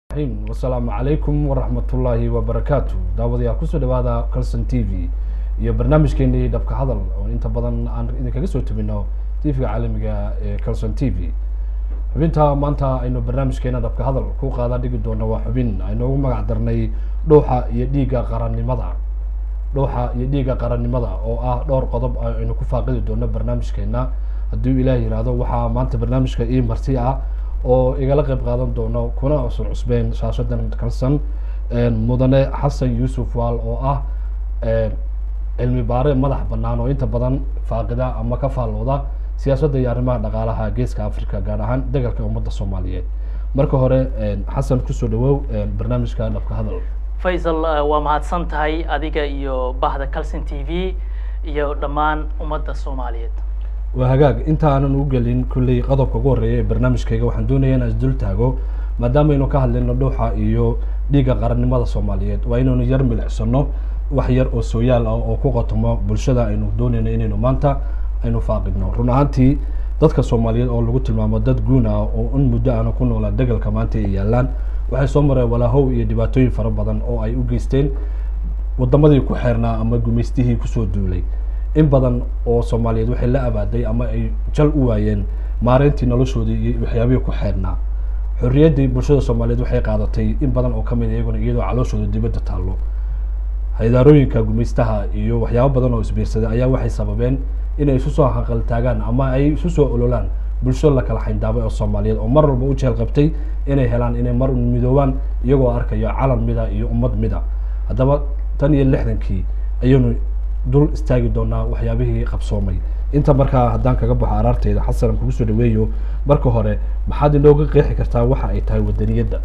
wasalaamu calaykum waraxmatullaahi wabarakaatu daawadayaal kusoo dhawaada calson t v iyo barnaamijkeenii dhabka hadal oo inta badan aan idinkaga soo tebino tvga caalamiga ee calson t v xubinta maanta aynu barnaamijkeena dhabka hadal ku qaada dhigi doono waa xubin aynoogu magac darnay dhuuxa iyo dhiigga qarannimada dhuuxa iyo dhiigga qarannimada oo ah dhowr qodob aynu ku faaqidi doono barnaamijkeena haddii ilaah yihahdo waxaa maanta barnaamijka ii marti ah oo igala qayb qaadan doono kuna cusur cusbeen shaashadan kalsan mudane xasan yuusuf waal oo ah cilmi baare madax banaan oo inta badan faaqida ama ka faallooda siyaasadda iyo arrimaha dhaqaalaha geeska africa gaar ahaan degalka ummadda soomaaliyeed marka hore xasan kusoo dhawow barnaamijka dhabka hadal faysal waa mahadsan tahay adiga iyo bahda calson t v iyo dhammaan ummadda soomaaliyeed waa hagaag inta aanan u gelin kulley qodobka ugu horreeya ee barnaamijkayga waxaan doonaya in isdul taago maadaama aynu ka hadlayno dhuuxa iyo dhiigga qarannimada soomaaliyeed waa inaynu yar milicsano wax yar oo sooyaal ah oo ku qotomo bulshada aynu doonayno inaynu maanta aynu faaqidno run ahaantii dadka soomaaliyeed oo lagu tilmaamo dad guun ah oo in muddo aana ku noolaa degalka maanta ay yaalaan waxay soo mareen walaahow iyo dhibaatooyin fara badan oo ay u geysteen wadamadii ku xeernaa ama gumaystihii kusoo duulay in badan oo soomaaliyeed waxay la abaaday ama ay jal u waayeen maareyntii noloshoodii iyo waxyaabihii ku xeernaa xorriyaddii bulshada soomaaliyeed waxay qaadatay in badan oo kamid iyaguna iyadoo calooshooda dibadda taallo haydaarooyinka gumaystaha iyo waxyaabo badan oo isbiirsaday ayaa waxay sababeen inay isu soo haqal taagaan ama ay isu soo ololaan bulsho la kala xayndaabay oo soomaaliyeed oo mar walba u jeel qabtay inay helaan inay mar midoobaan iyagoo arkayo calan mida iyo ummad mida haddaba tan iyo lixdankii ayaynu dul istaagi doonaa waxyaabihii qabsoomay inta markaa haddaan kaga baxo araarteyda xasan kugu soo dhaweeyo marka hore maxaad inooga qeexi kartaa waxa ay tahay wadaniyadda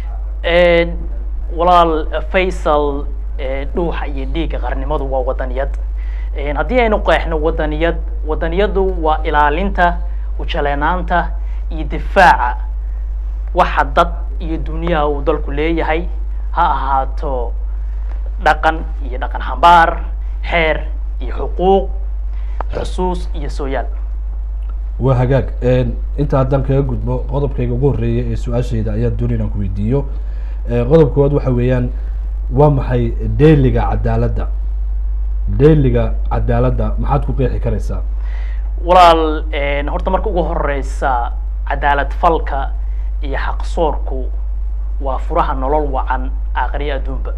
walaal faysal dhuuxa iyo dhiigga qarnimadu waa wadaniyad haddii aynu qeexno wadaniyad wadaniyadu waa ilaalinta ujaleenaanta iyo difaaca waxa dad iyo duniyaha uu dalku leeyahay ha ahaato dhaqan iyo dhaqan hambaar xeer iyo xuquuq xusuus iyo sooyaal waa hagaag inta haddaan kaga gudbo qodobkayga ugu horreeya ee su-aashayda ayaan doonay inaan ku weydiiyo qodob koowaad waxa weeyaan waa maxay deeliga cadaaladda deeliga cadaaladda maxaad ku qeexi karaysaa walaal horta marka ugu horeysa cadaalad falka iyo xaqsoorku waa furaha nolol wacan aakhriya adduunba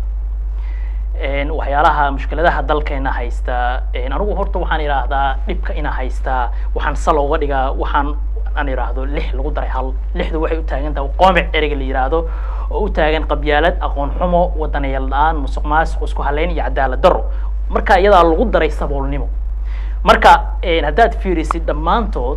waxyaalaha mushkiladaha dalkeena haysta anigu horta waxaan idhaahdaa dhibka ina haystaa waxaan sal uga dhigaa waxaan aan idhaahdo lix lagu daray hal lixdu waxay u taagan tahay qoomic ereyga la yidhaahdo oo u taagan qabyaalad aqoon xumo wadanayal la-aan musuq maasuq isku haleyn iyo cadaalad daro marka iyadaa lagu daray saboolnimo marka haddaad fiirisid dhammaantood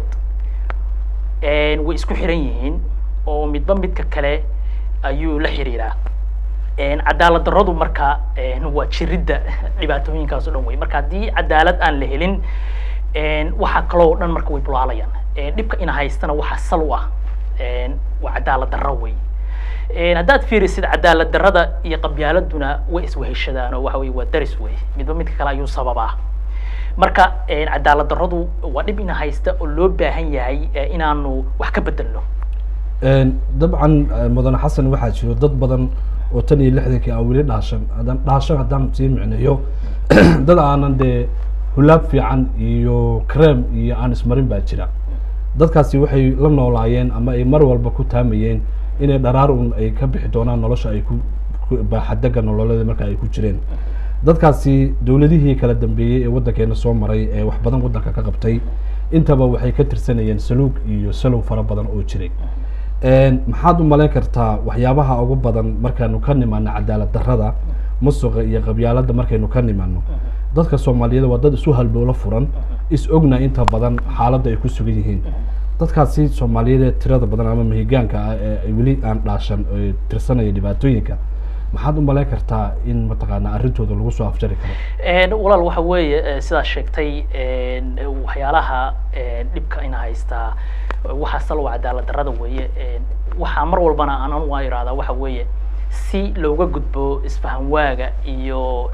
way isku xiran yihiin oo midba midka kale ayuu la xiriiraa cadaalad daradu marka waa jiridda dhibaatooyinkaas o dhan wey marka haddii cadaalad aan la helin waxa kaloo dhan marka way bulaalayaan dhibka ina haystana waxa sal u ah waa cadaalad darro wey haddaad fiirisid cadaalad darrada iyo qabyaaladuna way isweheshadaan oo waxa wey waa daris wey midba midka kale ayuu sababaa marka cadaalad darradu waa dhib ina haysta oo loo baahan yahay inaanu wax ka bedelno dabcan mudane xasan waxaa jiro dad badan oo tan iyo lixdankii aan weli dhaashan haddaan dhaashan haddaan sii micneeyo dad aanan dee hulaab fiican iyo crem iyo aan ismarin baa jira dadkaasi waxay la noolaayeen ama ay mar walba ku taamayeen inay dharaar un ay ka bixi doonaan nolosha ay ku baaxadega nololeeda marka ay ku jireen dadkaasi dowladihii kala dambeeyey ee waddankeena soo maray ee wax badan waddanka ka qabtay intaba waxay ka tirsanayeen saluug iyo salow fara badan oo jiray maxaad u malayn kartaa waxyaabaha ugu badan markaanu ka nimaano cadaalad darrada musuqa iyo qabyaaladda markaynu ka nimaano dadka soomaaliyeed waa dad isu halbowlo furan is ogna inta badan xaaladda ay ku sugan yihiin dadkaasi soomaaliyeed ee tirada badan ama mahigaanka ah ee weli aan dhaashan tirsanaya dhibaatooyinka maxaad u malayn kartaa in mataqaana arrintooda lagu soo afjari karo walaal waxa weeye sidaad sheegtay waxyaalaha dhibka ina haystaa waxaa salwa cadaalad darrada weeye waxaa mar walbana aan waa irahdaa waxa weeye si looga gudbo isfahan waaga iyo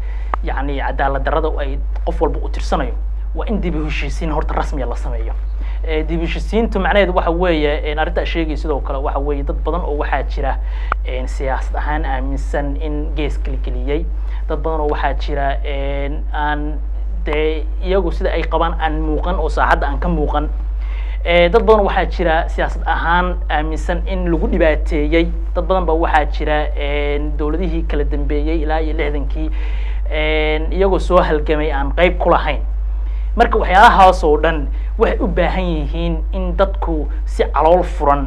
yacni cadaalad darrada ay qof walba u tirsanayo waa in dib u heshiisiin horta rasmiya la sameeyo Eh, dib u heshisiintu macnaheedu waxa weeye arrintaa sheegay sidoo kale waxa weeye dad badan oo waxaa jira een, siyaasad ahaan aaminsan in gees keligeliyey dad badan oo waxaa jira een, aan dee iyagu sida ay qabaan aan muuqan oo saaxadda aan ka muuqan Eh, dad badan waxaa jira siyaasad ahaan aaminsan in lagu dhibaateeyey dad badan ba waxaa jira een, dowladihii kala dambeeyey ilaa iyo lixdankii een, iyagoo soo halgamay aan qeyb ku lahayn marka waxyaalahaas oo dhan waxay u baahan yihiin in dadku si calool furan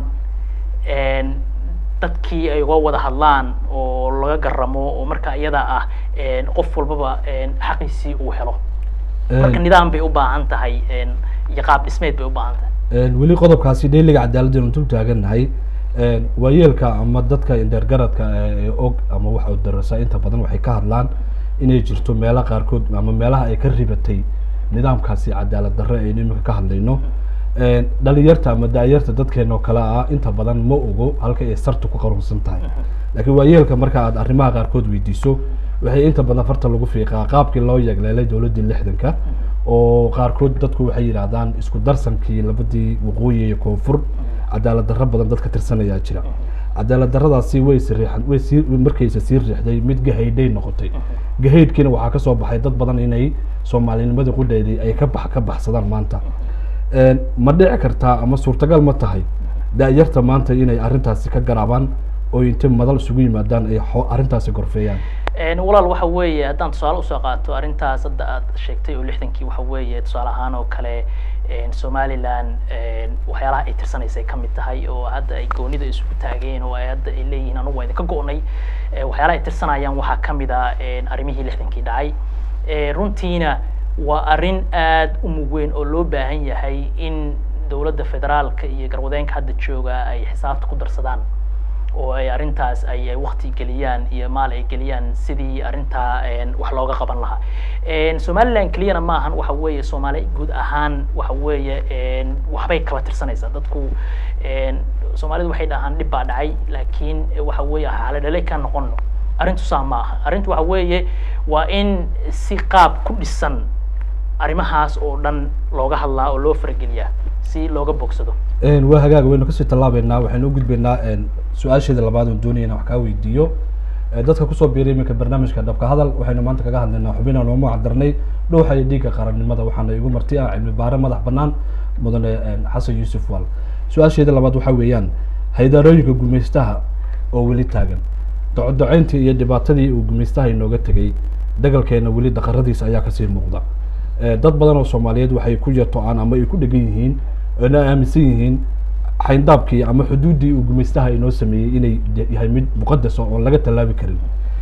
een, dadkii ay uga wada hadlaan oo laga garamo oo marka iyada ah een, qof walbaba een, xaqiisii uu helo marka nidaam bay u baahan tahay een, iyo qaab dhismeed bay u baahan tahay Een, weli qodobkaasi dheyliga cadaaladda inu dul taagannahay een, waayeelka ama dadka indheergaradka ee og ama waxa uu darasa inta badan waxay ka hadlaan inay jirto meelo qaarkood ama meelaha ay ka ribatay nidaamkaasi cadaalad darre aynu imika ka hadlayno Een, dhalinyarta ama da-yarta dadkeena oo kale ah inta badan ma ogo halka ay sartu ku qarunsan tahay laakiin waayeelka marka aad arrimaha qaarkood weydiiso waxay inta badan farta lagu fiiqaa qaabkii loo yegleelay dowladdii lixdanka oo qaarkood dadku waxay yidhaahdaan isku darsankii labadii waqooyi iyo koonfur cadaalad darro badan dadka tirsanayaa jira cadaalad darradaasi way siriixan way sii markaysa sii riixday mid gahaydhay noqotay gahaydhkiina waxaa ka soo baxay dad badan inay soomaalinimadii qudheedii ay ka bax ka baxsadaan maanta Een, ma dhici kartaa ama suurtagal ma tahay da-yarta maanta inay arrintaasi ka garaabaan oo intay madal isugu yimaadaan ay xo- arrintaasi gorfeeyaan Een, walaal waxa weeye haddaan tusaale usoo qaato arrintaas hadda aad sheegtay oo lixdankii waxa weeye tusaale ahaan oo kale een, somaliland een, waxyaalaha ay tirsanaysa ay ka mid tahay oo hadda ay goonida isugu taageen oo ay hadda ay leeyihiin anugu waa idinka go'nay Eh, waxyaalaha ay tirsanayaan waxaa ka mid ah een, arrimihii lixdankii dhacay Eh, runtiina waa arrin aad u mug weyn oo loo baahan yahay in dowladda federaalka iyo garwadeenka hadda jooga ay xisaabta ku darsadaan oo ay arrintaas ay ay waqti geliyaan iyo maal ay geliyaan sidii arrintaa een, wax looga qaban lahaa Een, somaliland keliyana maahan waxa weeye soomaali guud ahaan waxa weeye een, waxbay kala tirsanaysaa dadku een, soomaalidu waxay dhahaan dhib baa dhacay laakiin waxa weeye xaaladhale ka noqono arrintu saa ma aha arrintu waxa weeye waa in si qaab ku dhisan arrimahaas oo dhan looga hadlaa oo loo farageliyaa si looga bogsado Een, waa hagaag waynu kasii tallaabeynaa waxaynu u gudbaynaa een, su-aasheeda labaad oon doonaya inaan wax kaa weydiiyo Ee, dadka kusoo biiray iminka barnaamijka dhabka hadal waxaynu maanta kaga hadlaynaa xubinaan oo macdarnay dhowxa iyo dhiigga qarannimada waxaana igu marti ah cilmi baare madax bannaan mudane een, xasan yuusuf wal su-aasheeda labaad waxaa weeyaan haydaarooyinka gumaystaha oo weli taagan docodoceyntii iyo dhibaatadii uu gumaystaha inooga tegay dagalkeena weli daqaradiisa ayaa kasii muuqda Ee, dad badan oo soomaaliyeed waxay ku yarto-aan ama ay ku dhegan yihiin oona aaminsan yihiin xayndaabkii ama xuduuddii uu gumaystaha inoo sameeyey inay de- yahay mid muqadas ah oon laga tallaabi karin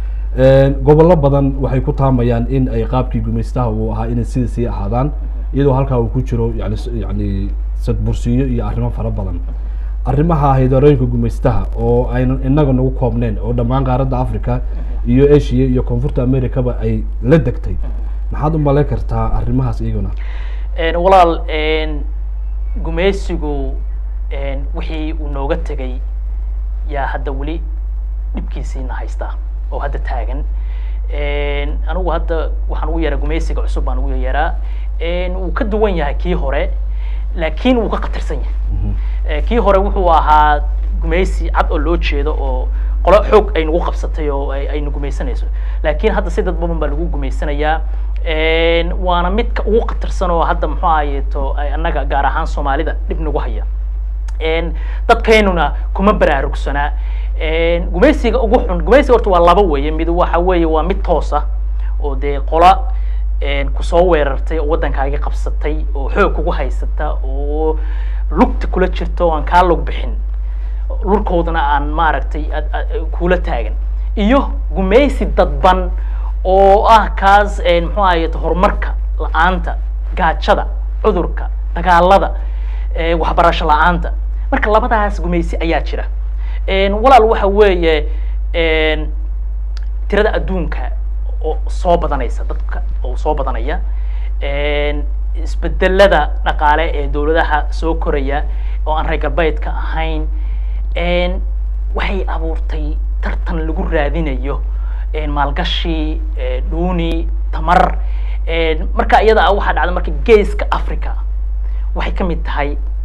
Een, gobollo badan waxay ku taamayaan in ay qaabkii gumaystaha uu ahaa inay sida sii ahaadaan iyadoo halkaa uu ku jiro yani s- yani sadbursiyo iyo arrimo fara badan arrimaha haydarooyinka gumaystaha oo aynan inaga nagu koobneen oo dhammaan qaaradda africa iyo asia iyo koonfurta americaba ay la degtay maxaad u malayn kartaa arrimahaas iyaguna Een, walaal een, gumaysigu een, wixii uu nooga tegay yaa hadda weli dhibkiisiina haystaa oo hadda taagan Een, anigu hadda waxaan ugu yaraa gumaysiga cusub baan ugu yaraa Een, wuu ka duwan yahay kii hore laakiin wuu ka khatarsan yahay Eh, kii hore wuxuu ahaa gumaysi cad oo loo jeedo oo qolo xoog ay nagu qabsatay oo ay ay nagu gumaysanayso laakiin hadda si dad badan baa lagu gumaysanayaa Een, waana midka ugu khatarsan oo hadda muxuu ahayeeto ay annaga gaar ahaan soomaalida dhib nagu haya Een, dadkeenuna kuma baraarugsanaa Een, gumaysiga ugu xun gumaysiga horta waa laba weeye mid waxa weeye waa mid toos ah oo dee qola een, kusoo weerartay oo waddankaagi qabsatay oo xoog kugu haysata oo lugta kula jirta oo aan kaa lug bixin lurkoodana aan maaragtay ad- ad- kula taagan iyo gumaysi dadban oo ah kaas een, muxuu ahaye horumarka la-aanta gaajada cudurka dagaalada ee, waxbarasho la-aanta marka labadaas gumaysi ayaa jira Een, walaal waxa weeye een, tirada adduunka oo soo badanaysa dadka oo soo badanaya Een, isbedelada dhaqaale ee dowladaha soo koraya oo aan reer galbeedka ahayn Een, waxay abuurtay tartan lagu raadinayo een, maalgashi ee, dhuuni tamar Een, marka iyada ah waxaa dhacda marka geeska africa waxay ka mid tahay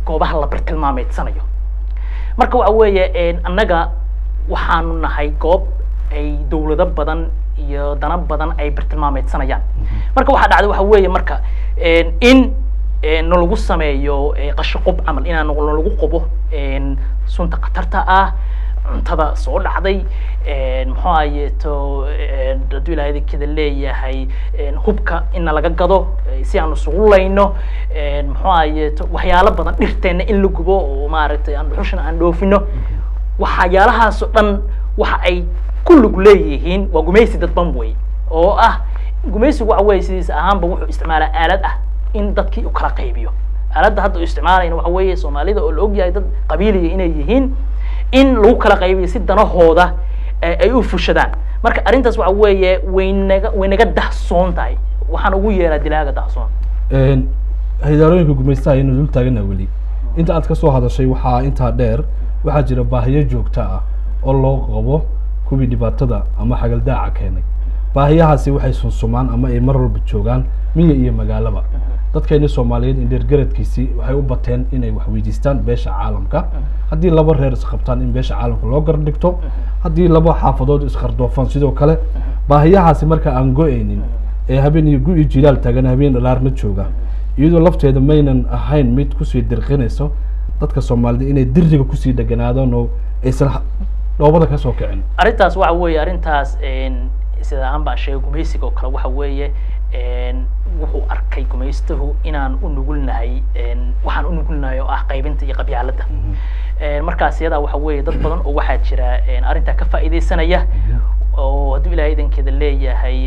goobaha la bartilmaameedsanayo marka waxa weeye annaga waxaanu nahay goob ay dawlado badan iyo dana badan ay bartilmaameedsanayaan marka waxaa dhacday waxa weeye marka in nalagu sameeyo qashaqub camal inaan nalagu qubo sunta khatarta ah cuntada soo dhacday muxuu ayeeto hadduu ilahay kada leeyahay hubka ina laga gado si aan isugu layno muxuu ayeeto waxyaalo badan dhirteena in la gubo oo maaragtay aan dhuxushana aan dhoofino waxyaalahaasoo dhan waxa ay kulligu leeyihiin waa gumaysi dadban wey oo ah gumaysigu waxa weye sidiis ahaanba wuxuu isticmaalaa aalad ah in dadkii u kala qaybiyo aaladda hadda u isticmaalayna waxa weeye soomaalida oo la ogyahay dad qabiiliya inay yihiin in lagu kala qaybiyo si danahooda ay u fushadaan marka arrintaas waxa weeye waynaga way naga dahsoon tahay waxaan ugu yeeraa dilaaga dahsoon hidaarooyinka gumaystaha ayaynu dul taagana weli inta aad kasoo hadashay waxaa intaa dheer waxaa jira baahiyo joogto ah oo loo qabo kuwii dhibaatada ama xagaldaaca keenay baahiyahaasi waxay sunsumaan ama ay mar walba joogaan miya iyo magaalaba dadkeeni soomaaliyeed indheergaradkiisii waxay u bateen inay wax weydiistaan beesha caalamka haddii laba reer isqabtaan in beesha caalamka loo gar dhigto haddii laba xaafadood isqardoofaan sidoo kale baahiyahaasi marka aan go-aynin ee habeen iyo gu-i jilaal taagan habeen dhalaarna jooga iyadoo lafteeda maynan ahayn mid kusii dirqinayso dadka soomaalida inay diriga kusii dheganaadaan oo aysan dhoobada kasoo kicin arrintaas waxa weeye arrintaas sida aan baan sheegay gumaysiga oo kale waxa weeye wuxuu arkay gumaystuhu inaan u nugulnahay waxaan u nugulnahay oo ah qaybinta iyo qabyaaladda markaas iyadaa waxa weeye dad badan oo waxaa jira arrintaa ka faa'iidaysanaya oo hadduu ilahay idankeeda leeyahay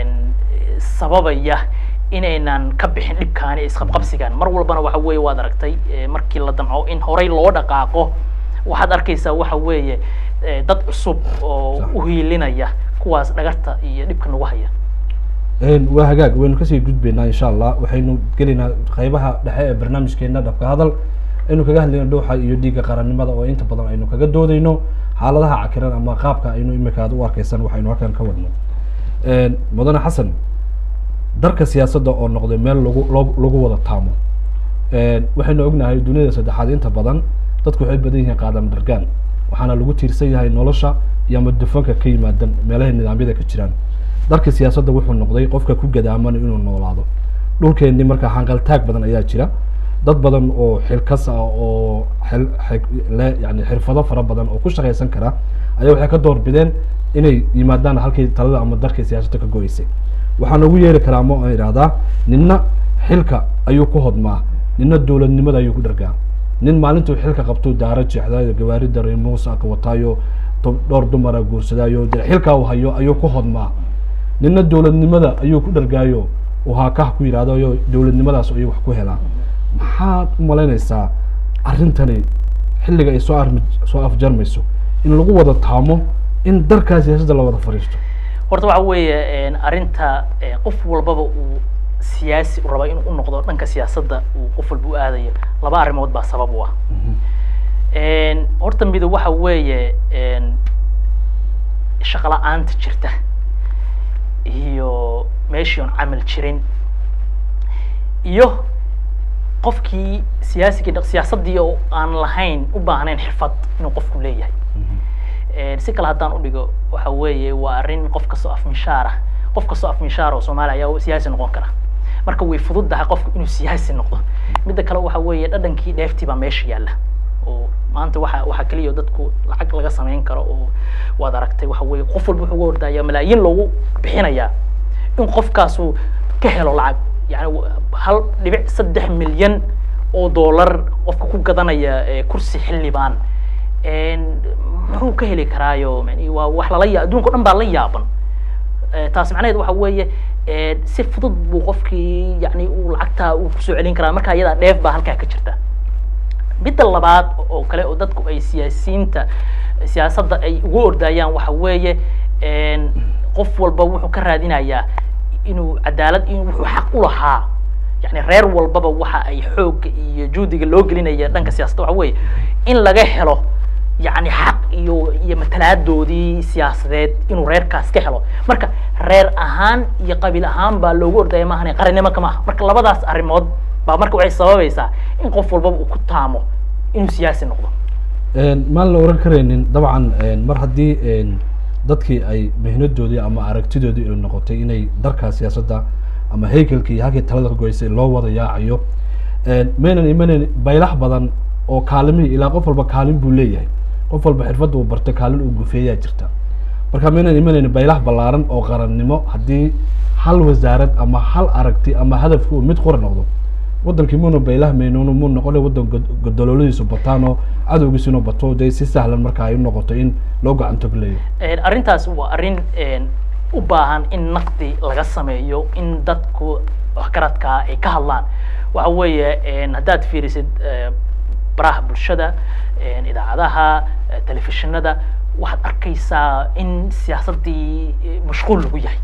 sababaya inaynan ka bixin dhibkaani isqabqabsigan mar walbana waxa weeye waad aragtay markii la damco in horey loo dhaqaaqo waxaad arkaysaa waxa weeye dad cusub oo u hiilinaya kuwaas dhagarta iyo dhibka nagu haya waa hagaag waynu kasii gudbaynaa insha allah waxaynu gelaynaa qaybaha dhexe ee barnaamijkeena dhabka hadal aynu kaga hadlayno dhuuxa iyo dhiigga qarannimada oo inta badan aynu kaga doodayno xaaladaha cakiran ama qaabka aynu imika aad u arkaysan waxaynu halkan ka wadno mudane xasan darka siyaasadda oo noqday meel lagu lagu wada taamo waxaynu ognahay duniyada saddexaad inta badan dadku waxay badan yihiin qaadam dhargaan waxaana lagu tiirsan yahay nolosha iyo ama dufanka ka yimaadan meelahay nidaamyada ka jiraan darka siyaasadda wuxuu noqday qofka ku gadaamana inuu noolaado dhulkeenni markaa hanqaltaag badan ayaa jira dad badan oo xilkas ah oo xil le yani xirfado fara badan oo ku shaqaysan kara ayaa waxay ka door bideen inay yimaadaan halkii talada ama darkii siyaasadda ka go-eysay waxaan ugu yeeri karaa ma aan idhahdaa ninna xilka ayuu ku hodmaa ninna dowladnimada ayuu ku dhargaa nin maalintuu xilka qabtuu daaro jeexdaayo gawaari daray muuse aka wataayo dhowr dumara guursadaayo de xilkaa uu hayo ayuu ku hodmaa ninna dowladnimada ayuu ku dhargaayo uu haakah ku yidhahdayo dowladnimadaas ayuu wax ku helaa maxaad u malaynaysaa arrintani xilliga ay soo armi soo afjarmayso in lagu wada taamo in darkaa siyaasadda la wada fadhiisto horta waxa weeye arrinta qof walbaba uu siyaasi u raba inuu u noqdo dhanka siyaasadda uu qof walba u aadayo laba arrimood baa sabab u ah horta mido waxa weeye shaqo la-aanta jirta iyo meeshii oon camal jirin iyo qofkii siyaasigii siyaasaddii oo aan lahayn u baahnayn xirfad inuu qofku leeyahay si kale haddaan udhigo waxa weeye waa arrin qof kastoo afmishaar ah qof kastoo afmishaar oo soomaaliya ayaa siyaasi noqon kara marka way fududdahay qofku inuu siyaasi noqdo midda kale waxa weeye dhadhankii dheeftii baa meesha yaalla oo maanta waxa waxaa keliya dadku lacag laga samayn karo oo waad aragtay waxa weeye qof walba wuxuu uga ordaya malaayiin loogu bixinayaa in qofkaasu ka helo lacag yani hal dhibic saddex milyan oo dollar qofka ku gadanaya kursi xildhibaan muxuu ka heli karaayo yani waa wax lala ya adduunka o dhan baa la yaaban taas macnaheed waxa weeye si fudud buu qofkii yani uu lacagtaa uu kusoo celin karaa marka iyadaa dheef baa halkaa ka jirta midda labaad oo kale oo dadku ay siyaasiyiinta siyaasadda ay ugu ordayaan waxa weeye qof walba wuxuu ka raadinayaa inuu cadaalad in wuxuu xaq u lahaa yani reer walbaba waxa ay xoogga iyo juhdiga loo gelinaya dhanka siyaasadda waxa weeye in laga helo yani xaq iyo iyo matalaadoodii siyaasadeed inuu reerkaas ka helo marka reer ahaan iyo qabiil ahaan baa loogu ordaya maahan qarannimo kama aha marka labadaas arrimood baa marka waxay sababaysaa in qof walbaba uu ku taamo inuu siyaasi noqdo maan la oran karaynin dabcan mar haddii dadkii ay mihnadoodii ama aragtidoodii ay noqotay inay darkaa siyaasadda ama haykelkii halkii talada ka goysay loo wada yaacayo maynan imanayn baylax badan oo kaalimihii ilaa qof walba kaalin buu leeyahay qof walba xirfadda uu bartay kaalin uu gufeeyaa jirta marka maynan imanayn baylax ballaaran oo qarannimo haddii hal wasaarad ama hal aragti ama hadafki uu mid qura noqdo wadankii muna baylah maynuun mu noqona wadan godololadiisu bataan oo cadowgiisuna bato dee si sahlan marka ay unoqoto in loo gacan togleeyo arrintaas waa arrin u baahan in naqdi laga sameeyo in dadku waxgaradkaa ay ka hadlaan waxa weeye haddaad fiirisid baraha bulshada idaacadaha telefishinada waxaad arkaysaa in siyaasaddii mashquul lagu yahay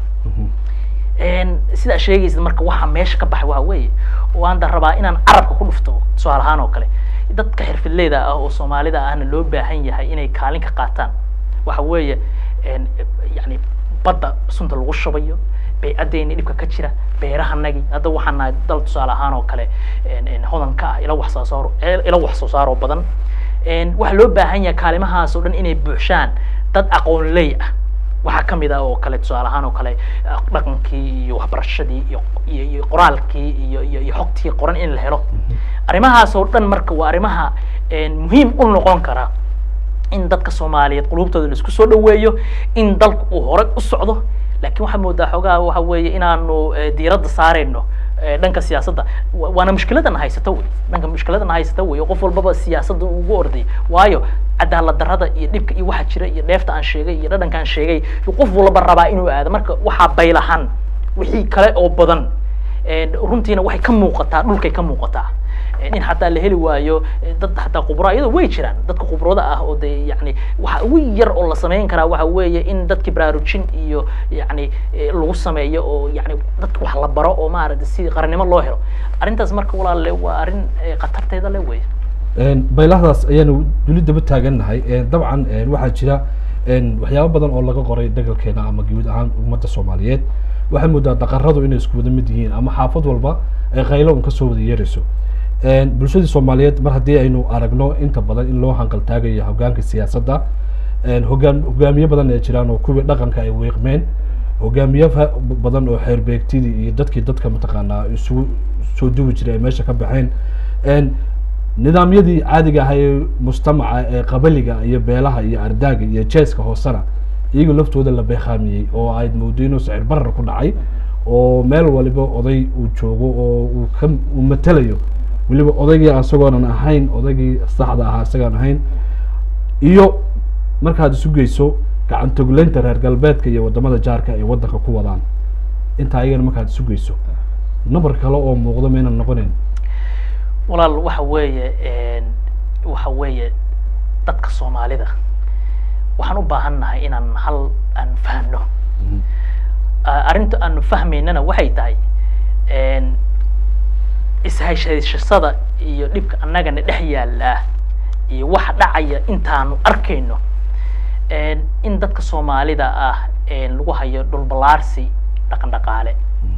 sidaa sheegaysid marka waxa meesha ka baxay waxa weeye waan da rabaa inaan carabka ku dhufto tusaale ahaan oo kale dadka xirfidleyda ah oo soomaalida ahna loo baahan yahay inay kaalin ka qaataan waxa weeye yani badda sunta lagu shubayo baycadeeni dhibka ka jira beerahanagi hadda waxaan nahay dal tusaale ahaan oo kale hodanka ah ila wax soo saaro ila wax soo saaroo badan waxaa loo baahan yahay kaalimahaas oo dhan inay buuxshaan dad aqoonley ah waxaa kamid ah oo kale tusaale ahaan oo kale dhaqankii iyo waxbarashadii iyo iyo iyo qoraalkii iyo iyo iyo xogtii qoran in la helo arrimahaas oo dhan marka waa arrimaha muhiim u noqon kara in dadka soomaaliyeed qulubtooda la isku soo dhaweeyo in dalku uu horey u socdo laakiin waxaa moodaa xoogaha waxa weeye inaanu diiradda saarayno dhanka siyaasadda waana mushkiladana haysata wey dhanka mushkiladana haysata wey qof walbaba siyaasadda ugu orday waayo cadaalad darrada iyo dhibka iyo waxa jira iyo dheefta aan sheegay iyo dhadhanka aan sheegay qof walba rabaa inuu aado marka waxaa baylahan wixii kale oo badan runtiina waxay ka muuqataa dhulkay ka muuqataa in xataa la heli waayo dad xataa khubraa iyadoo way jiraan dadka khubrada ah oo de yani waxa ugu yar oo la samayn karaa waxa weeye in dadki baraarujin iyo yani lagu sameeyo oo yani dadka wax la baro oo maaragtay si qarannimo loo helo arrintaas marka walaale waa arrin khatarteeda le wey baylahdaas ayaanu weli daba taagannahay dabcan waxaa jira waxyaaba badan oo laga qoray dagalkeena ama guud ahaan ummadda soomaaliyeed waxay moodaa daqaradu inay isku wada mid yihiin ama xaafad walba ay qaylo un kasoo wada yeerayso bulshadii soomaaliyeed mar haddii aynu aragno inta badan in loo hanqaltaagayo hogaanka siyaasadda hogaan hogaamiye badan ay jiraan oo kuwii dhaqanka ay weeqmeen hogaamiye badan oo xeerbeegtidii iyo dadkii dadka mataqaanaa isugu soo duwi jiray ay meesha ka baxeen nidaamyadii caadiga ahaa ee mujtamaca ee qabaliga iyo beelaha iyo ardaaga iyo jeeska hoosena iyaga laftooda la beekhaamiyey oo ayd moodo inuu sicir barar ku dhacay oo meel waliba oday uu joogo oo uu ka uu matelayo weliba odaygii isagoonan ahayn odaygii saxda ahaa isagaan ahayn iyo markaad isu geyso gacan togleynta reer galbeedka iyo wadamada jaarka ay waddanka ku wadaan intaa ayagana markaad isu geyso number kale oo muuqdo maynan noqonayn walaal waxa weeye waxa weeye dadka soomaalida waxaan u baahan nahay inaan hal aan fahno arrinta aanu fahmaynana waxay tahay ishayshayshasada iyo dhibka annagana dhex yaallaa iyo waxa dhacaya intaanu arkayno in dadka soomaalida ah lagu hayo dhulbalaarsi dhaqan dhaqaale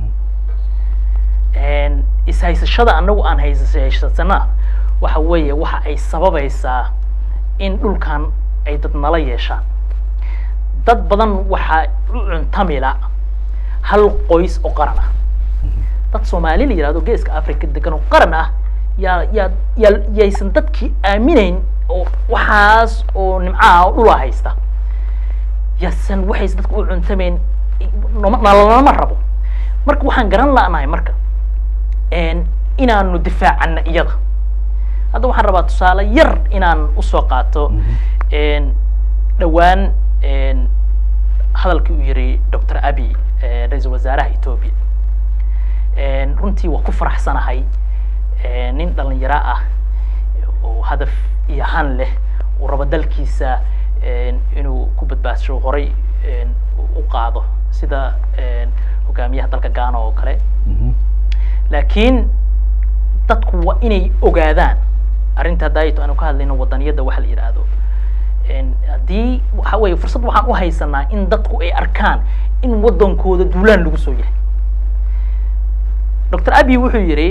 ishaysashada annagu aan haysaysasana waxa weeye waxa ay sababaysaa in dhulkan ay dad nala yeeshaan dad badan waxaa u cuntamila hal qoys oo qaran ah dad soomaali la yihahdo geeska africa degan oo qaran ah yaa yaa yaa yaysan dadkii aaminayn oo waxaas oo nimcaha oo dhula haysta yaasan waxaysan dadka u cuntamayn noma nalalama rabo marka waxaan garan la'nahay marka inaanu difaacana iyada hadda waxaan rabaa tusaale yar inaan usoo qaato dhowaan hadalkii uu yiri doctor abi ra-iisul wasaaraha ethoobia runtii waa ku faraxsanahay nin dhalinyaro ah oo hadaf iyo han leh uu rabo dalkiisa inuu ku badbaadsho horay u qaado sida hogaamiyaha dalka ghana oo kale laakiin dadku waa inay ogaadaan arrinta daayito aanu ka hadlayno wadaniyadda waxa la yidhaahdo haddii waxa weeye fursad waxaan u haysanaa in dadku ay arkaan in waddankooda duulaan lagu soo yahay doctor abi wuxuu yidhi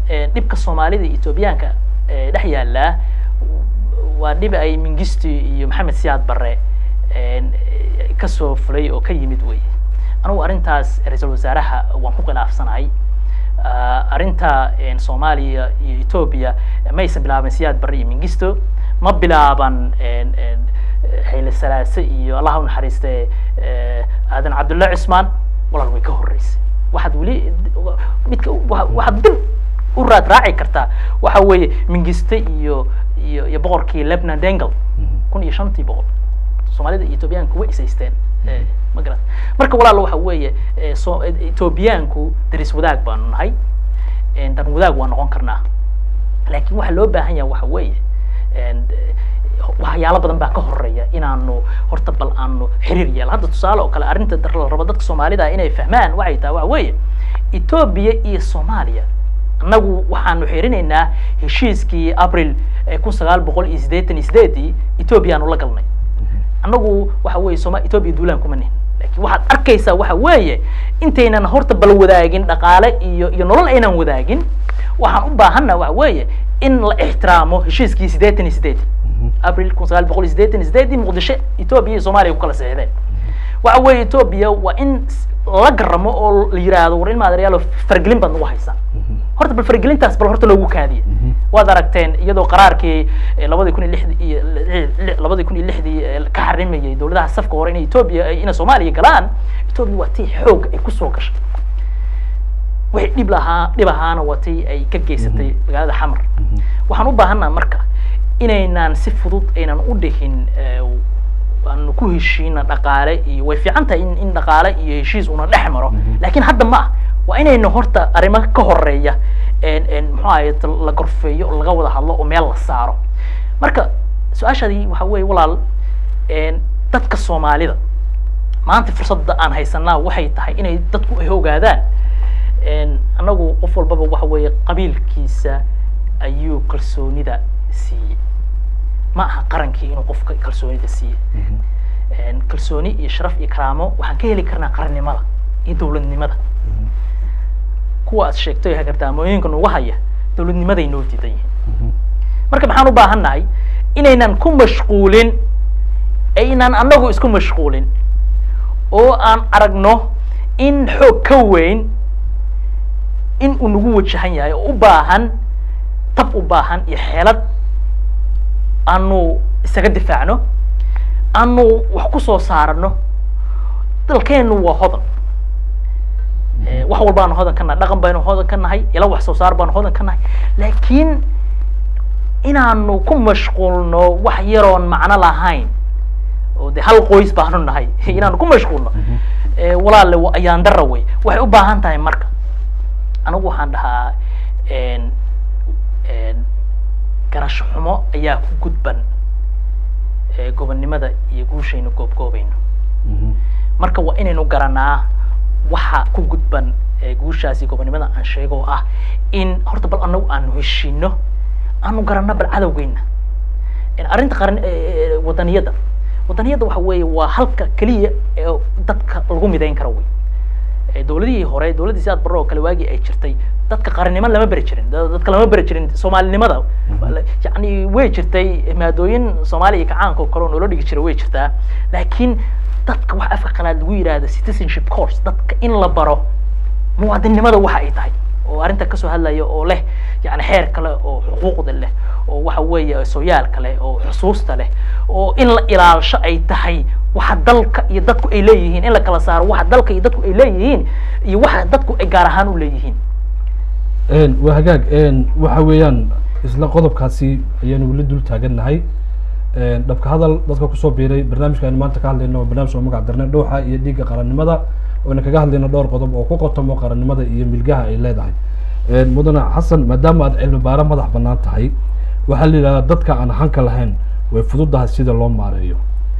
eh, dhibka soomaalida iyo etoobiyaanka eh, dhex yaallaa waa dhib ay mingisti iyo maxamed siyaad barre een, eh, kasoo fulay oo ka yimid wey anugu arrintaas ra-iisul wasaaraha waan ku khilaafsanahay Ah, arrinta een, soomaaliya iyo etoobiya maysan bilaaban siyaad barre iyo mingisto ma bilaaban een, een, xayle salaase iyo allaha u naxariiste eh, aadan cabdullahi cusmaan walaal way ka horreysay waxaad weli midka wa- waxaad dib u raad raaci kartaa waxa weeye mingiste iyo iyo iyo boqorkii lebnan dengel kun iyo shantii boqol soomaalida iyo etoobiyaanku way isaysteen Eh, ma garat marka walaal waxa weeye eh, so etoobiyaanku daris wadaag baanu nahay Eh, dan wadaag waa noqon karnaa laakiin waxa loo baahan yahay waxa weeye een, eh, waxyaalo badan baa ka horeeya inaanu horta bal aanu xiriir yeelo hadda tusaale oo kale arrinta dar- la rabo dadka soomaalida inay fahmaan waxay tahay waxa weeye etoobiya iyo soomaaliya annagu waxaanu xirinaynaa heshiiskii abril eh, kun sagaal boqol iyo siddeetan iyo sideedii etoobiya aanu la galnay annagu waxa weeye sooma etoobiya duulaan kuma nihin laakiin waxaad arkaysaa waxa weeye intaynan horta bal wadaagin dhaqaale iyo iyo nolol aynan wadaagin waxaan u baahanna waxa weeye in la ixtiraamo heshiiskii siddeetan iyo sideedii abril kun sagaal boqol iyo siddeetan iyo sideedii muqdisho etoobiya iyo soomaaliya ku kala seexdeen waxa weeye etoobiya waa in s- la garamo oo la yiraahdo war in maadarayaalo fargelin baad nagu haysaa horta bal fargelintaas bal horta loogu kaadiye waad aragteen iyadoo qaraarkii eh, labadii kun iyo lixdii iyo li- li- labadii kun iyo lixdii eh, ka xarimayay dowladaha safka hore inay etoobiya ay- inay soomaaliya galaan etoobiya waa tii xoog ay kusoo gashay wixii dhib lahaa dhib ahaana waa tii ay ka geysatay magaalada xamar waxaan u baahanaa marka inaynaan si fudud aynan u dhihin eh, aanu ku heshiina dhaqaale iyo way fiican tahay in in dhaqaale iyo heshiis una dhex maro laakiin hadda ma ah waa inaynu horta arrimo ka horeeya een een muxuu ahaye ta- la gorfeeyo oo laga wada hadlo oo meel la saaro marka su-aashaadii waxa weeye walaal een dadka soomaalida maanta fursadda aan haysanaa waxay tahay inay dadku ay ogaadaan een annagu qof walbaba waxa weeye qabiilkiisa ayuu kalsoonida siiyey ma aha qarankii inuu qofka kalsoonida siiye een kalsooni iyo sharaf iyo karaamo waxaan ka heli karnaa qarannimada iyo dowladnimada kuwa aad sheegtay hagardaamooyinka nagu haya dowladnimaday noo diidan yihiin marka maxaan u baahan nahay inaynan ku mashquulin aynan annagu isku mashquulin oo aan aragno in xoog ka weyn in uu nagu wajahan yahay oo u baahan tab u baahan iyo xeelad aanu isaga difaacno aanu wax ku soo saarano dalkeenu waa hodan Eh, wax walbaanu hodan ka nahay dhaqan baynu hodan ka nahay ila wax soo saar baanu hodan ka nahay laakiin inaanu ku mashquulno wax yaroon macno lahayn oo de hal qoys baanu nahay inaanu ku mashquulno Eh, walaale wa- ayaan dara wey waxay u baahan tahay marka anigu waxaan dhahaa een een garasho xumo ayaa ku gudban eh, gobonnimada iyo guushaynu goobgoobayno marka waa inaynu garanaa waxa ku gudban ee guushaasi gobonnimada aan sheego oo ah in horta bal anagu aanu heshiino aanu garanno bal cadowgeyna In arrinta qaran ee, ee, wadaniyadda wadaniyadda waxa weeye waa halka keliya ee dadka lagu midayn karo wey Ee, dowladihii hore dowladdii sidaad barro oo kale waagii ay jirtay dadka qarannimo lama beri jirin da- dadka lama beri jirin soomaalinimada yani way jirtay maadooyin soomaaliya iyo kacaanka oo kale oo noola dhigi jira way jirtaa laakiin dadka waxa afka qalaad lagu yidhaahdo citizenship course dadka in la baro muwaadinnimada waxa ay tahay oo arrinta kasoo hadlaya oo leh yani xeer kale oo xuquuqda leh oo waxa weeye sooyaalka leh oo xusuusta leh oo in la ilaalsho ay tahay waxa dalka iyo dadku ay leeyihiin in la kala saaro waxa dalka iyo dadku ay leeyihiin iyo waxa dadku ay gaar ahaan u leeyihiin waa hagaag waxa weeyaan isla qodobkaasi ayaanu weli dul taagannahay dhabka hadal dadka kusoo biiray barnaamijka aynu maanta ka hadlayno waa barnaamij oo magac darnay dhuuxa iyo dhiigga qarannimada oyna kaga hadlayno dhowr qodob oo ku qotomo qarannimada iyo milgaha ay leedahay mudane xasan maadaama aad cilmi baaro madax bannaan tahay waxaa la yidhahdaa dadka aan hanka lahayn way fududahay sida loo maareeyo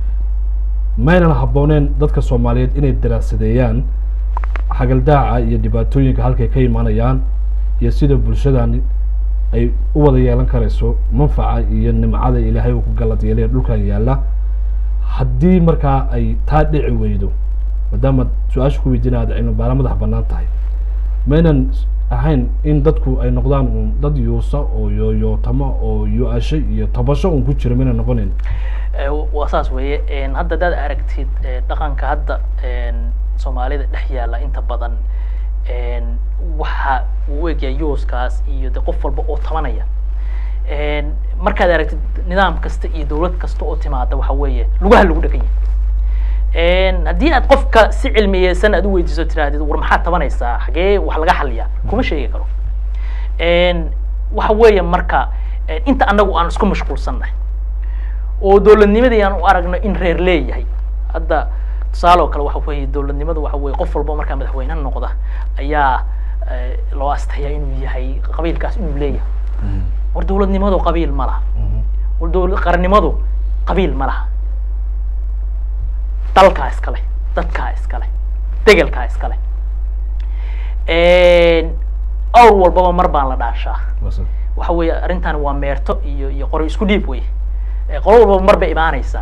maynan habbooneen dadka soomaaliyeed inay daraasadeeyaan xagaldaaca iyo dhibaatooyinka halkay ka imanayaan iyo sida bulshadani ay u wada yeelan karayso manfaca iyo nimcada ilaahay uu ku galad yeelaya dhulkan yaalla haddii markaa ay taa dhici weydo maadaama su-aasha ku weydiina aad cilmi baara madax bannaan tahay maynan ahayn in dadku ay noqdaan un dad yuusa oo yooyootama oo yu-asho iyo tabasho un ku jira mina noqonayn Eh, waa saas weeye En, hadda hadaad aragtid eh, dhaqanka hadda en, soomaalida dhex yaalla inta badan en, waxa uu u egyahay yuuskaas iyo de qof walba oo tabanaya En, markaad aragtid nidaam kasta iyo dowlad kasta oo timaada waxa weeye lugaha lagu dhegan yahay En, haddii aad qofka si cilmiyeysan aad u weydiiso tirahdid war maxaad tabanaysaa xagee wax laga xaliyaa kuma sheegi karo En, waxa weeye marka en, inta anagu aan isku mashquulsannahay oo dowladnimadii aan u aragno in reer leeyahay hadda tusaale oo kale waxa weeye dowladnimadu waxa weeye qof walba markaa madaxweyne noqda ayaa eh, loo astayaa inuu yahay qabiilkaas inuu leeyahay war dowladnimadu qabiil ma laha war dowlad qarannimadu qabiil ma laha dalkaa iskale dadkaa iskale degelkaa iskale awr walbaba mar baan la dhaashaa Wasa. waxa weeye arrintan waa meerto iyo iyo qori isku dhiib wey Eh, qolo walbaba mar bay imaanaysaa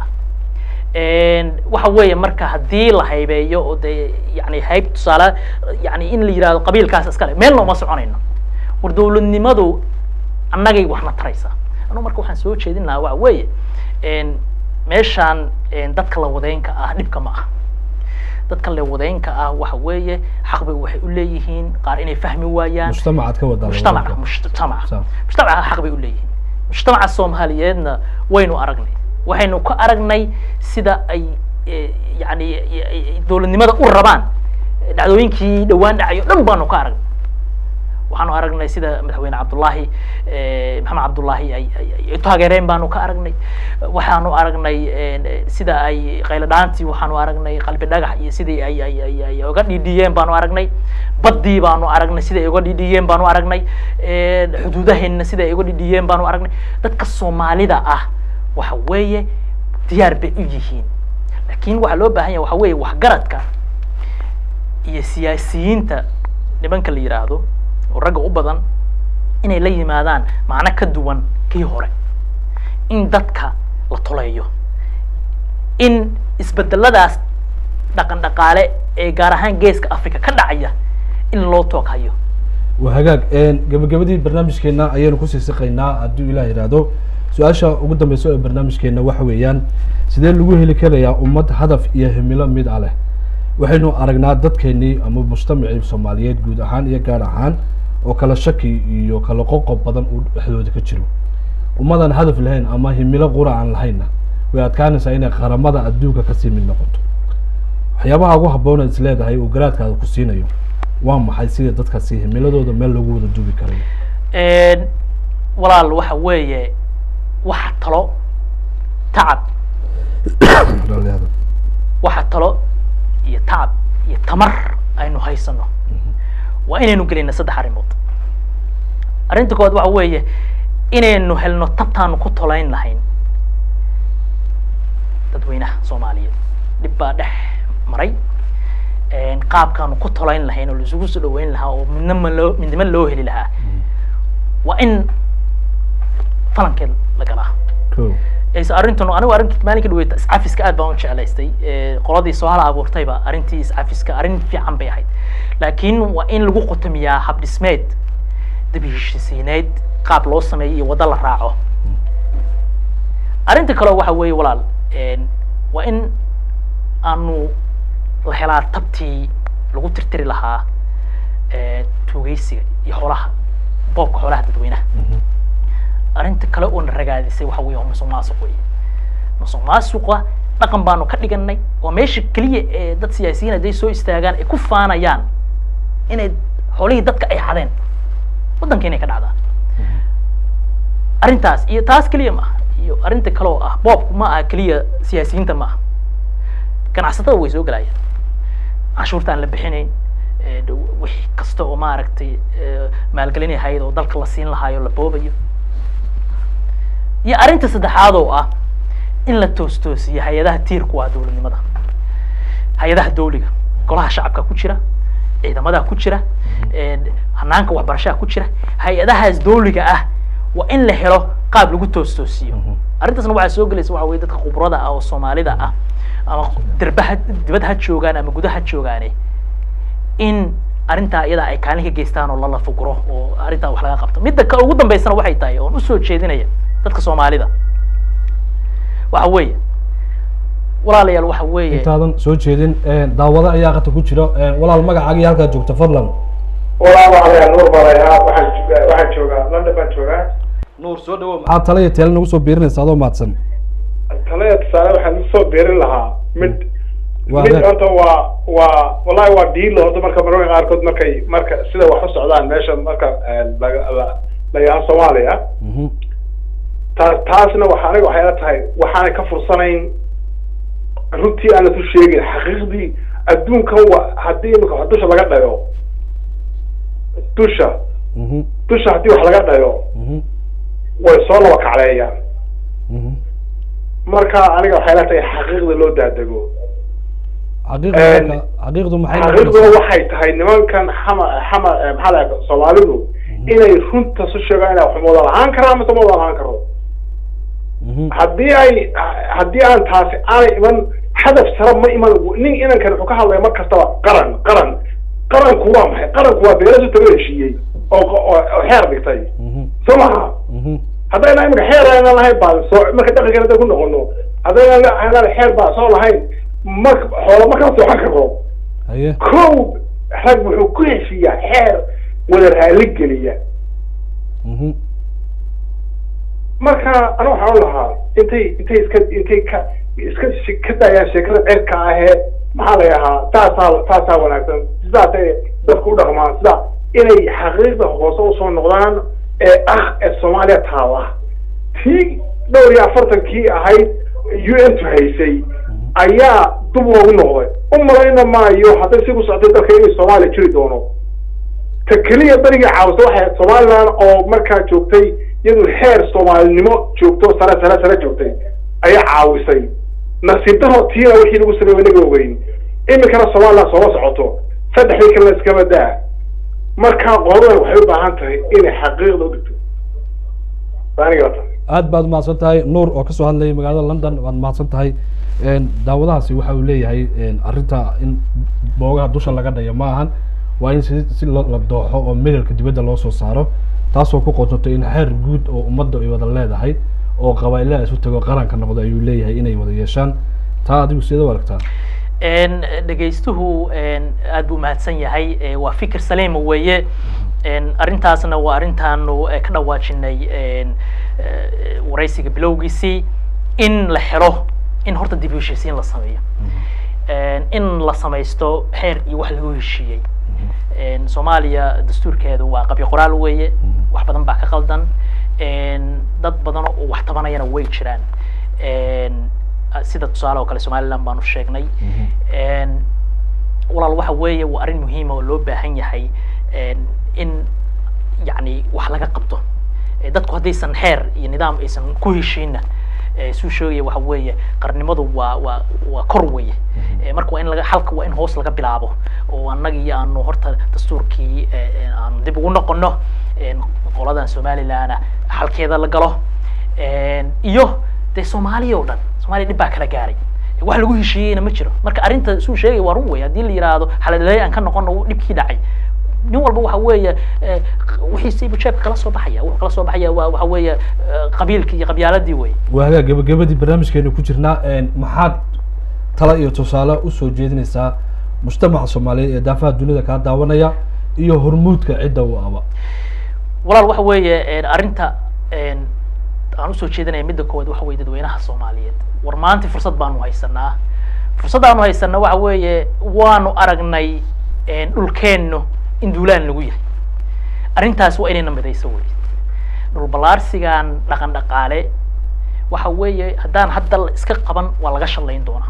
waxa weeye marka haddii la haybeeyo oo dee yani hayb tusaale yani in la yidhahdo qabiilkaas iskale meelna uma soconayno war dowladnimadu annagay waxna taraysaa anugu marka waxaan soo jeedin lahaa waxa weeye meeshaan dadka la wadeynka ah dhibka ma ah dadka la wadeynka ah waxa weeye xaq bay waxay u leeyihiin qaar inay fahmi waayaan mujtamacaad ka wadaa mujtamaca labada. mujtamaca Sawa. mujtamaca xaq bay u leeyihiin mujtamaca soomaaliyeedna waynu aragnay waxaynu ka aragnay sida ay eh, yani eh, dowladnimada u rabaan dhacdooyinkii dhawaan dhacayo dhan baanu ka aragnay waxaanu aragnay sida madaxweyne cabdullaahi eh, maxamed cabdullaahi ay ay- ay- ay taageereen baanu ka aragnay waxaanu aragnay eh, sida ay qaylo dhaantii waxaanu aragnay qalbi dhagax iyo sidii ay ay ay ay uga dhiidhiyeen baanu aragnay baddii baanu aragnay sida ay uga dhiidhiyeen baanu aragnay eh, xuduudaheenna sida ay uga dhiidhiyeen baanu aragnay dadka soomaalida ah waxa weeye diyaar bay u yihiin laakiin waxaa loo baahan yahay waxa weeye waxgaradka iyo siyaasiyiinta nimanka la yidhaahdo oo ragga u badan inay la yimaadaan macno ka duwan kii hore in dadka la toleeyo in isbedeladaas dhaqan dhaqaale ee gaar ahaan geeska africa ka dhacaya in loo toog hayo waa hagaag gabagabadii barnaamijkeena ayaynu kusii siqaynaa hadduu ilaah yidhaahdo su-aasha ugu dambeysa ee barnaamijkeena waxa weeyaan sidee lagu heli karayaa ummad hadaf iyo himilo mid a leh waxaynu aragnaa dadkeenii ama mujtamacii soomaaliyeed guud ahaan iyo gaar ahaan oo kala shaki iyo kala qoqob badan uu dhexdooda ka jiro ummadan hadaf lahayn ama himilo qura aan lahaynna way adkaanaysaa inay qaramada adduunka kasii mid noqoto waxyaabaha ugu habboon is leedahay uu garaadkaada ku siinayo waa maxay sida dadkaasi himiladooda meel lagu wada duubi karayo walaal waxa weeye waxa talo tacab Dhalinyarada. waxa talo iyo tacab iyo tamar aynu haysano waa inaynu gelina saddex arrimood arrinta koowaad waxa weeye inaynu helno tabtaanu ku tolayn lahayn dadweynaha soomaaliyeed dhib baa dhex maray qaabkaanu ku tolayn lahayn oo laisugu soo dhaweyn lahaa oo midnama loo midnimo loo heli lahaa waa in falankeed la galaa Cool. is arrintan anigu arrinta maalinka dhaweeta iscafiska aad baan u jeclaystay Eh, qoladii soo hala abuurtayba arrintii iscafiska arrin fiican bay ahayd laakiin waa in lagu qutamiyaa hab dhismeed dabi heshisiineed qaab loo sameeyo iyo waddo la raaco arrinta kale waxa weeye walaal en, waa in aanu la helaa tabtii lagu tirtiri lahaa eh, tuugeysiga iyo xoolaha boobka xoolaha dadweynaha Mhm. arrinta kale oo na ragaadisay waxa weeye waa musuq maasuq weeye musuq maasuqa dhaqan baanu ka dhiganay waa meesha keliya ee dad siyaasiyiin hadday soo istaagaan ay ku faanayaan inay xoolihii dadka ay xadeen waddanka inay ka dhacdaan arrintaas iyo taas keliya ma aha iyo arrinta kale oo ah boobku ma aha keliya siyaasiyiinta ma aha ganacsatada way soo gelayaan canshuurta aan la bixinayn eh, dhow- wixii kasta oo maaragtay eh, maalgelin ahayd oo dalka la siin lahaayo la boobayo iyo arrinta saddexaad oo ah in la toostoosiyo hay-adaha tiirku waa dowladnimada hay-adaha dawliga golaha shacabka ku jira ciidamada ku jira eh, hanaanka waxbarashada ku jira hay-adahaas dawliga ah waa in la helo qaab lagu toostoosiyo Mhm. arrintaasna waxaa soo gelaysa waxa weye dadka khubrada ah oo soomaalida ah ama derbaha dibad ha joogaan ama gudaha joogaane in arrintaa iyada ay kaalin ka geystaan oo lala fuguro oo arrintaa wax laga qabto midda ka ugu dambeysana waxay tahay oon usoo jeedinaya dadka soomaalida waxa weeye walaalayaal waxa weeye intaadan soo jeedin daawado ayaa qata ku jira walaal magacaaga iyo halkaad joogta fadlan walaa waxaa nuur balayaa waxaan waxaan joogaa london baan joogaa nuur soo dhawo maxaa tala iyo teele nagu soo biirinaysa adoo mahadsan talaya tusaale waxaan usoo beerin lahaa mid Waa mid hagaag. horta waa waa wallahi waa diilo horta marka mararka qaarkood markay marka sida wax u socdaan meesha marka laga la la yaha soomaaliya Mhm. taas taasna waxa aniga waxay la tahay waxaanay ka fursanayn runtii aan lasu sheegin xaqiiqdii adduunkan wa haddii imika wax dusha laga dhayo dusha Mhm. dusha haddii wax laga dhayo Mhm. way soo laba kacleeyaan Mhm. marka aniga waxay la tahay xaqiiqda loo daadego xaqiiqdu Een, marka xaqiiqdu maxay xaqiiqduna noqonaysaa? waxay tahay nimankan xama xama eh, maxaa la yidhahdaa soomaalidu inay runta su sheegaan inay wax mooda lahaan karaan ama mooda lahaan karo Mhm. haddii ay haddii aan taasi aanay iman hadaf sare ma iman nin inankan wuxuu ka hadlaya mar kastaba qaran qaran qaranku waa maxay qaranku waa beelasu taga heshiiyey oo oo oo xeer dhigtay Mhm. soo maha Mhm. haddayna imika xeer aynan lahayn baa soo marka dhaqankan hadday ku noqono haddayna aynan xeer baa soo lahayn ma xoola ma kala soocan karo haye kow rag wuxuu ku heshiiyaa xeer wada raali geliya Mhm. marka ana waxaan u lahaa intay intay iska intay ka iska shi- ka daayaan sheekada ceerka ahee maxaa la yahaa taasaa taasaa wanaagsan sidaasay dadku u dhaqmaan sida inay xaqiiqda hoose usoo noqdaan ee ah ee soomaaliya taala tii dhowr iyo afartankii ahayd u n tu haysay ayaa dub loogu noqday u malayna maayo hadday si ku soctay dalka inay soomaaliya jiri doono ta keliya berigii caawisa waxay ahayd somaliland oo markaa joogtay iyadu heer soomaalinimo joogto sare sare sare joogtay ayaa caawisay nasiib daro tiina wixii lagu sameeyey inaga ogeyn iminkana somaliland sooma socoto saddexdii kalena iskaba daa marka qoladan waxay u baahan tahay inay xaqiiqda u dhigto aniga ta aad baad mahadsan tahay nuur oo kasoo hadlayay magaalada london waad mahadsan tahay Een, daawadahaasi waxa uu leeyahay een, arrinta in boogaha dusha laga dhayo ma ahan waa in si si lo- la dooxo oo medalka dibadda loo soo saaro taasoo ku qodontay in xeer guud oo ummadda ay wada leedahay oo qabaa'ilada isu tago qaranka noqdo ayuu leeyahay inay wada yeeshaan taa adigu sidee u aragtaa een dhegaystuhu een aad buu mahadsan yahay ee waa fikir saliima weeye een arrintaasna waa arrintaanu eh, ka dhawaajinay een eh, waraysiga bilowgiisii in la helo in horta dib u heshiisiin la sameeyo een in la samaysto xeer iyo wax lagu heshiiyey een soomaaliya dastuurkeedu waa qabyo qoraal weeye wax badan baa ka qaldan een dad badan oo wax tabanayana way jiraan een sida tusaale oo kale somaliland baanu sheegnay een walaal waxa weeye waa arrin muhiima oo loo baahan yahay een in yacni wax laga qabto Eh, dadku haddaysan xeer iyo nidaam aysan ku heshiinna eh, suu sheegaya waxa weeye qarnimadu waa waa waa kor weeye Eh, marka waa in laga xalka waa in hoos laga bilaabo oo annagii aanu horta dastuurkii eh, eh, aanu dib ugu noqono een qoladan somalilandna xalkeeda la galo een iyo dee soomaaliya oo dhan soomaaliya dhib baa kala gaaray wax lagu heshiiyeyna ma jiro marka arrinta suu sheegaya waa run wey haddii la yidhaahdo xaladaley aan ka noqono dhibkii dhacay nin walba waxa weeye eh, wixiisiibu jeebka kala soo baxaya wuxuu kala soo baxaya waa waxa weeye eh, qabiilkii iyo qabyaaladii wey waa hagaag gabagabadii barnaamijkeenu ku jirnaa een, maxaad tala iyo tusaale usoo jeedinaysaa mujtamaca soomaaliyeed ee daafaha dunida kaa daawanaya iyo hormuudka cidda u aba walaal waxa weeye een, arrinta een, aan usoo jeedinaya midda koowaad waxa weeye dadweynaha soomaaliyeed war maanta fursad baanu haysanaa fursaddaanu haysanaa waxa weeye waanu aragnay een, dhulkeennu in duulaan lagu yahay arrintaas waa inayna midayso wey dhul ballaarsigan dhaqan dhaqaale waxa weeye haddaan hadda la iska qaban waa laga shallayn doonaa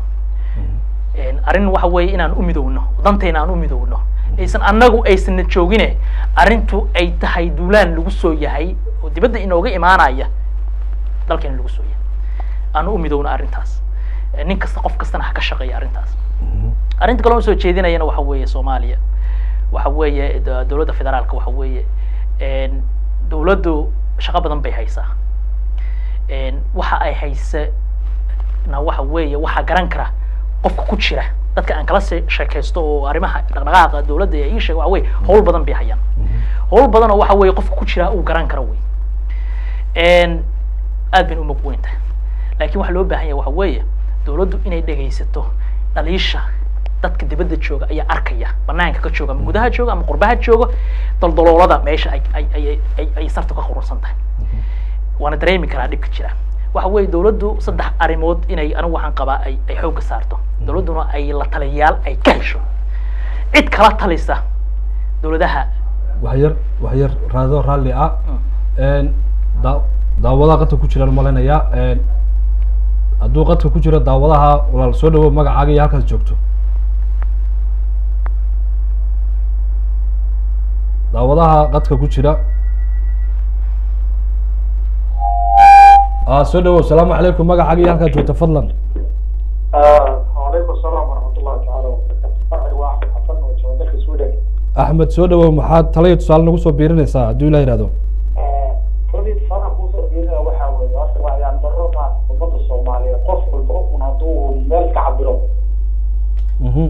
een, arrin waxa weeye inaan u midowno dantayna aan u midowno aysan annagu aysanna joogine arrintu ay tahay duulaan lagu soo yahay oo dibadda inooga imaanaya dalkeena lagu soo yahay aan u midowno arrintaas Eh, nin kasta qof kastana ha ka shaqeeya arrintaas arrinta kale oo soo jeedinayana waxa weeye soomaaliya waxa weeye da- dowladda federaalka waxa weeye een, dowladdu shaqo badan bay haysaa een, waxa ay haysa na waxa weeye waxaa garan kara qofka ku jira dadka aan kala se- sheekaysto oo arrimaha dhaqdhaqaaqa dowladda ee ii sheega waxa weye howl badan bay hayaan howl badan oo waxa weye qofka ku jira uu garan karo wey Een, aad bayna u mug weyn tahay laakiin waxaa loo baahan yahay waxa weeye dowladdu inay dhegaysato dhaliisha dadka dibadda jooga ayaa arkaya banaanka ka jooga ama gudaha jooga ama qurbaha jooga daldaloolada meesha ay ay ay ay ay sarta ka khurunsan tahay waana dareemi karaa dhibka jira waxa weeye dowladdu saddex arrimood inay anigu waxaan qabaa ay ay xoogga saarto dowladduna ay la taliyayaal ay ka hesho cid kala talisa dowladaha wax yar wax yar raado raalli ah Een, daa- daawadaha qadka ku jiraan malaynayaa Een, hadduu qadka ku jiro daawadaha walaal soo dhawow magacaaga iyo halkaas joogto daawadaha qadka ku jira ah soo dhawow asalaamu calaykum magacaaga iyo halkaad joogto fadlan وعليكم السلام ورحمة الله تعالى وبركاته واحد حسن وجودك سويدن axmed soo dhawow maxaad tala iyo tusaale nagu soo biirinaysaa hadduu ilaa yihahdo koladii fara kusoo biirina waxaa weeye horta waa ayaan darro ma ummadda soomaaliyeed qof walba un hadduu meel ka cabiro Mhm,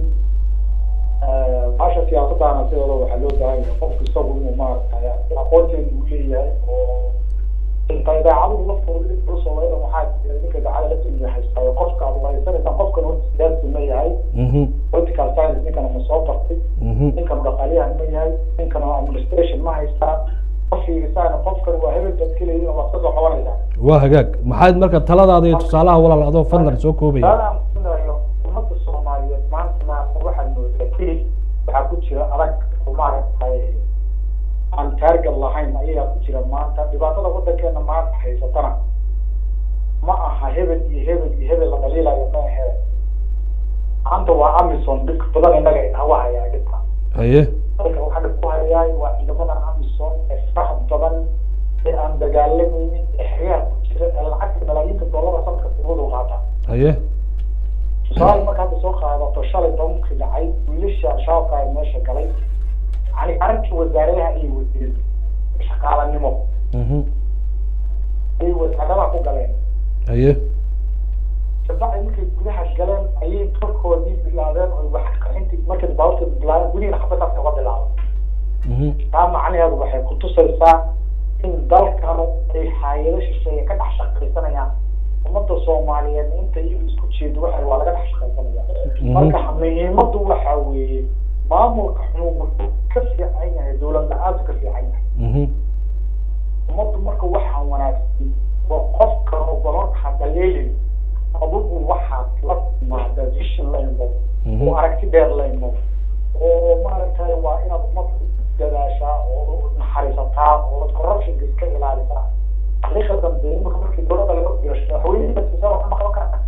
baasha siyaasadaana sideeda waxaa loo baahan yahay qofku isagu inuu maaragtay aqoonteeda uu leeyahay oo inta idaacadu laftooda dhib culus oo wayada waxaa jira ninka idaacada laftiisa haystaayo qofka aad waraysanaysaan qofkan horta siyaasi ma yahay mhm, political science ninkana ma soo bartay mhm, ninkan dhaqaaliyahan ma yahay ninkana administration ma haystaa qofkiigisaana qofkan waa hebel baad keleyin oo waad kasoo qabanaysaa waa hagaag maxaad marka taladaada iyo tusaalaha walaal adoo fadlan soo koobaya taadaan kunayo ummadda soomaaliyeed maanta maanta waxaad moodaa keli waxaa ku jira adag oo maaragtay aan taarget lahayn ayaa ku jira maanta dhibaatada waddankeena maanta haysatana ma aha hebel iyo hebel iyo hebel la dhaliilayo ma ahe maanta waa amison dhib badan innaga hawa hayaa dhibka haye dalka waxaa dhib ku hayaay waa ciidamadan amison ee faraha badan ee aan dagaalamaynin ee xeryaha ku jira ee lacagta malaayiinta dollara sanadka dibadu qaata haye tusaale marka hadda soo qaadato shalay bankii dhacay wiilasha al-shabaabka ay meesha galay yani arrinkii wasaaradaha ayay wadeen shaqaalanimo mhm, ayay wasaaradaha ku galeen haye kabacdi markay gudaha galeen ayay dalkoodii bilaabeen oo wax qaxintii markay baaburta bilaabeen gudihina xabadaas uga bilaabay mhm, taa macnaheedu waxay kutusaysaa in dalkanu ay hayado shisheeye ka dhex shaqaysanayaan ummadda soomaaliyeed inta iyagu isku jeedo waxa waa laga dhex shaqaysanaya marka muhiimadu waxa weeye maamulka xun wuxuu ka fiican yahay dowlad la-aantu ka fiican yahay mhm, ummaddu marka waxaa wanaagsan oo qofka ogolan hadaleelin adugu waxaad la timaada vision la imo oo aragti dheer la imo oo maaragtay waa inaad ummadda dadaashaa oo naxariisataa oo corruptionka iska ilaalisaa xaqiiqatan dee imika markii dowladda laga fiirsho madaxweynihii wax ma qaban karta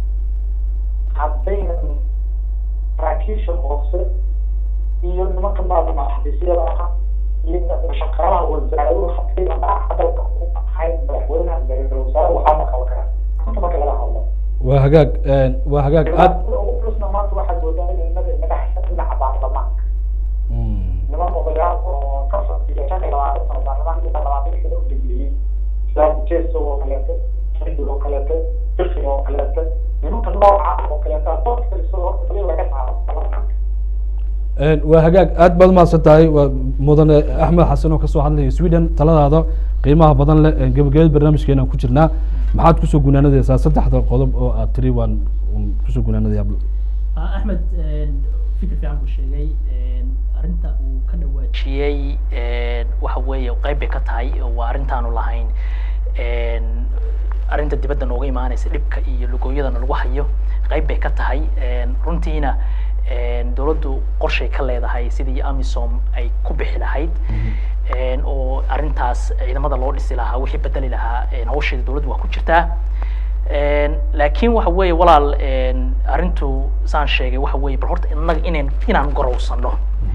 haddaynan saraakiisha hoose iyo nimanka maarata maxabiisyada aha iyo shaqaalaha wasaaraduhu hadday dalka u ahayn madaxweynaha ra-iisul wasaare waxaa ma qaban karaa inta marka laga hadlo waa hagaag Een, waa hagaag aad ulusna maanta waxaad moodaa in inaga inaga haysa dhinaca baarlamaanka Mm, niman odayaal oo ka fadhiya shan iyo labaatan sano baarlamaanka inta labaatan sano u dhigiyey sidaa jeeso oo kaleete xiddig oo kaleete birfig oo kaleete nimanka nooca oo kaleete adoon kalisoo horta daliil laga saaro baarlamaanka een, waa hagaag aad baad umahadsan tahay waa mudane axmed xasan oo kasoo hadlaya sweden taladaada qiimaha badan leh een, gebagabada barnaamijkeena ku jirnaa maxaad kusoo gunaanadaysaa saddexda qodob oo aad tiri waan waan kusoo gunaanadaya Ah, axmed een, fikir fiican buu sheegay een, arrinta uu ka dhawaajiyey een, waxa weeye qayb bay ka tahay oo waa arrintaanu lahayn een, arrinta dibadda nooga imaanaysa dhibka iyo lugooyadana lagu hayo qayb bay ka tahay een, runtiina een, dowladdu qorshay ka leedahay sidii amisom ay ku bixi lahayd een, oo arrintaas ciidamada loo dhisi lahaa wixii bedeli lahaa een, hawsheeda dowladdu waa ku jirtaa Een, laakiin waxa weeye walaal een, arrintu saan sheegay waxa weeye bal horta innaga inaan inaan gorowsano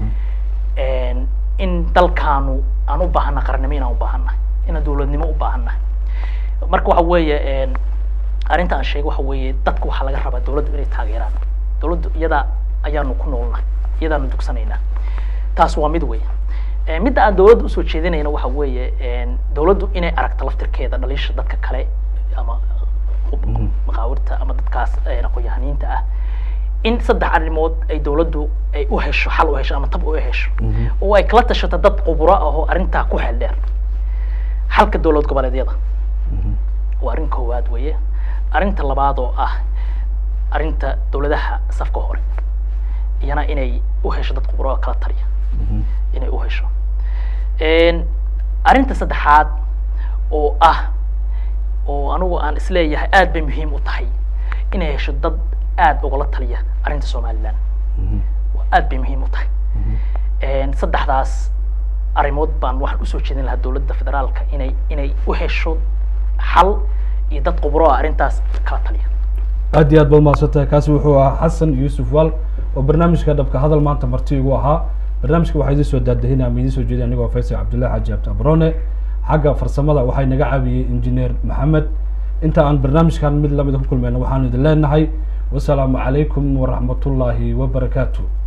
Een, in dalkaanu aan u baahana qarannimo inaan u baahana inaan dowladnimo u baahana marka waxa weeye een, arrinta aan sheegay waxa weeye dadka waxaa laga rabaa dowladdu inay taageeraan dowladdu iyada ayaanu ku noolnahay iyadaanu dugsanaynaa taas waa mid weeye Een, midda aan dowladda usoo jeedinayna waxa weeye een, dowladdu inay aragto laftirkeeda dhaliisha dadka kale ama maqaawirta ama dadkaas een, aqoon-yahaniinta ah in saddex arrimood ay dowladdu ay u hesho xal u hesho ama tab u hesho oo ay kala tashato dad khuburo ah oo arrintaa ku xeel dheer xalka dowlad goboleedyada waa arrin koowaad weeye arrinta labaad oo ah arrinta dowladaha safka hore iyana inay u hesho dad khuburo oo kala taliya inay u hesho arrinta saddexaad oo ah oo anigu aan isleeyahay aad bay muhiim u tahay inay hesho dad aad ugala taliya arrinta somaliland aad bay muhiim u tahay saddexdaas arrimood baan waxaan usoo jeedin lahaa dowladda federaalka inay inay u hesho xal iyo dad khuburo ah arrintaas kala taliya aad iyo aad baad mahadsantahay kaasi wuxuu ahaa xasan yuusuf waal oo barnaamijka dhabka hadal maanta marti igu ahaa barnaamijka waxaa idiin soo daadahinaya ama idiin soo jeediya anigoo faysal cabdullahi xaaji abdi abrone xagga farsamada waxay naga caawiyey injineer maxamed inta aan barnaamijkan mid lamida ku kulmayna waxaan idin leenahay wasalaamu calaykum waraxmatullaahi wabarakaatu